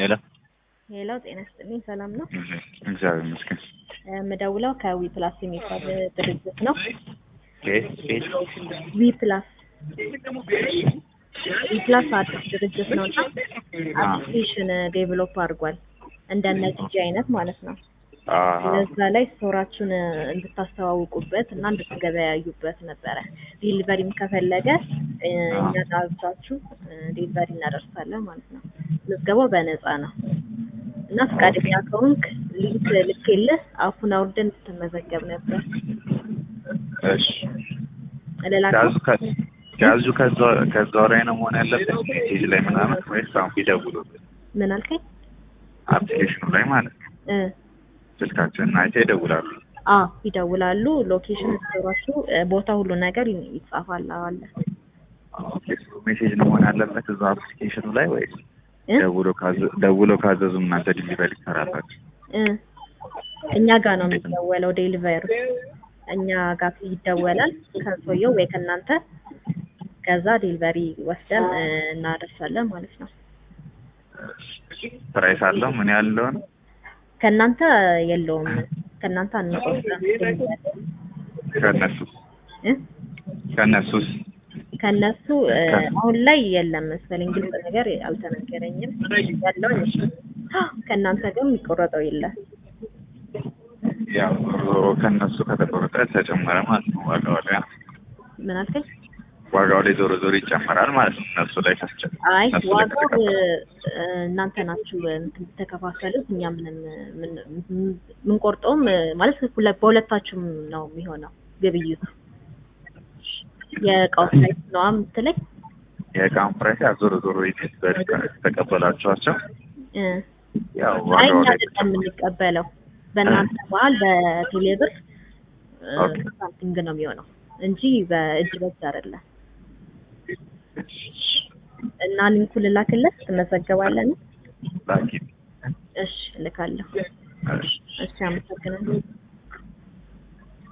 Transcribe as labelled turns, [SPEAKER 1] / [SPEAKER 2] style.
[SPEAKER 1] ሄሎ
[SPEAKER 2] ሄሎ ጤና ይስጥልኝ ሰላም ነው?
[SPEAKER 1] እግዚአብሔር ይመስገን።
[SPEAKER 2] የምደውለው ከዊ ፕላስ የሚባል ድርጅት ነው።
[SPEAKER 1] ቤት ቤት
[SPEAKER 2] ዊ ፕላስ ዊ ፕላስ አዲስ ድርጅት ነው እና አፕሊኬሽን ዴቨሎፕ አድርጓል እንደነ ጂጂ አይነት ማለት ነው። እዛ ላይ ስቶራችሁን እንድታስተዋውቁበት እና እንድትገበያዩበት ነበረ። ዲሊቨሪም ከፈለገ እኛ ጋብቻችሁ ዲሊቨሪ እናደርሳለን ማለት ነው። ምዝገባው በነፃ ነው እና ፈቃደኛ ከሆንክ ሊንክ ልኬልህ አፑን አውርደህ እንድትመዘገብ ነበር።
[SPEAKER 1] እሺ
[SPEAKER 2] ልላከው?
[SPEAKER 1] ጋዙ ከ- ጋዙ ከዛው ከዛው ላይ ነው መሆን ያለበት ሜሴጅ ላይ ምናምን ወይስ አሁን ቢደውሉበት
[SPEAKER 2] ምን አልከኝ?
[SPEAKER 1] አፕሊኬሽኑ ላይ ማለት ነው
[SPEAKER 2] እ
[SPEAKER 1] ስልካችንን አይተው ይደውላሉ።
[SPEAKER 2] አ ይደውላሉ። ሎኬሽን ስቶራችሁ ቦታ ሁሉ ነገር ይ- ይጻፋል አለ
[SPEAKER 1] ኦኬ ሜሴጅ ነው መሆን ያለበት እዛው አፕሊኬሽኑ ላይ ወይስ
[SPEAKER 2] እ
[SPEAKER 1] ደውሎ ካዘ- ደውሎ ካዘዙ እናንተ ዲሊቨሪ ትሰራላችሁ?
[SPEAKER 2] እ እኛ ጋር ነው የሚደወለው ዴሊቨሩ እኛ ጋር ይደወላል ከሰውየው ወይ ከእናንተ ከዛ ዴሊቨሪ ወስደን እ እናደርሳለን ማለት ነው።
[SPEAKER 1] ፕራይስ አለው ምን ያለው ነው?
[SPEAKER 2] ከእናንተ የለውም ከእናንተ አንቆርጥም
[SPEAKER 1] ከነሱ
[SPEAKER 2] እ
[SPEAKER 1] ከነሱስ
[SPEAKER 2] ከእነሱ እ አሁን ላይ የለም መሰለኝ ግልጽ ነገር አልተነገረኝም ያለው ከእናንተ ግን የሚቆረጠው የለም
[SPEAKER 1] ያው ዞሮ ከነሱ ከተቆረጠ ተጨመረ ማለት ነው ዋጋው ላይ
[SPEAKER 2] ምን አልከኝ?
[SPEAKER 1] ዋጋው ላይ ዞሮ ዞሮ ይጨመራል ማለት ነው እነሱ ላይ ካስጨ
[SPEAKER 2] አይ
[SPEAKER 1] እነሱ ላይ
[SPEAKER 2] ዋጋው
[SPEAKER 1] ከተከፈለ
[SPEAKER 2] እ እናንተ ናችሁ እንትን ተከፋፈሉት። እኛ ምንም ምን የምንቆርጠውም እ ማለት ሁለ- በሁለታችሁም ነው የሚሆነው ግብይቱ። የእቃው ፕራይስ ነው የምትለኝ?
[SPEAKER 1] የእቃውን ፕራይስ ያው ዞሮ ዞሮ ኢትዮጵያ በድካ- ተቀበላችኋቸው
[SPEAKER 2] እ
[SPEAKER 1] ያው
[SPEAKER 2] አይ
[SPEAKER 1] ዋጋው
[SPEAKER 2] እኛ
[SPEAKER 1] ላይ
[SPEAKER 2] አይደለም የምንቀበለው በእናንተ መሀል በቴሌብር እ
[SPEAKER 1] ኦኬ።
[SPEAKER 2] ሳምቲንግ ነው የሚሆነው እንጂ በእጅ በእጅ አይደለም። እና ሊንኩን ልላክለት ትመዘገባለን?
[SPEAKER 1] ላኪ
[SPEAKER 2] እሺ እልካለሁ።
[SPEAKER 1] እሺ
[SPEAKER 2] እሺ አመሰግናለሁ።